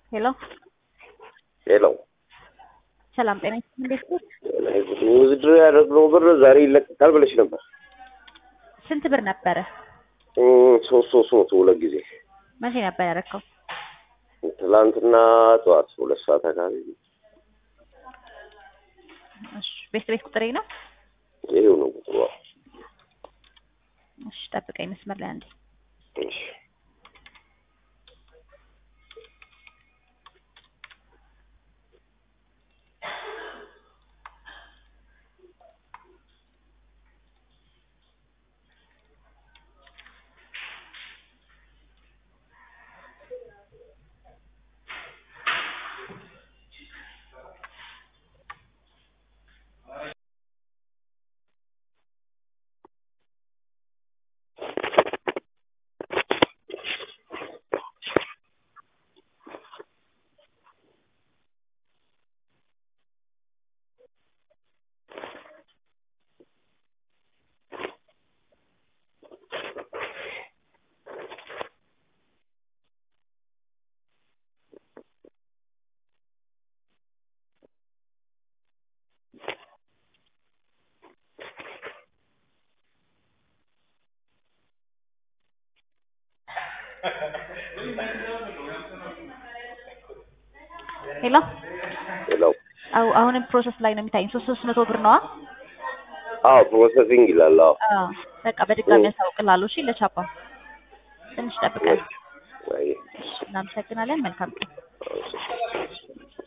ሄሎ ሄሎ ሰላም ጤና ይስጥልኝ። እንዴት ነህ? ውድድር ያደረግነው ብር ዛሬ ይለቀቃል ብለሽ ነበር። ስንት ብር ነበረ? እም፣ ሶስት ሶስት መቶ ሁለት ጊዜ መቼ ነበር ያደረከው? ትላንትና ጠዋት ሁለት ሰዓት አካባቢ እሺ ቤት ቤት ቁጥሬ ነው። ይሄው ነው ቁጥሩ። እሺ ጠብቀኝ መስመር ላይ አንዴ። እሺ ሄሎ ሄሎ አው አሁንም ፕሮሰስ ላይ ነው የሚታየኝ። ሶስት ሶስት መቶ ብር ነዋ። አዎ ፕሮሰሲንግ ይላል። አዎ አዎ በቃ በድጋሚ እ። ያሳውቅልሃለሁ። እሺ ለቻፓ ትንሽ ጠብቀን። አይ እናመሰግናለን። መልካም ቀን። እሺ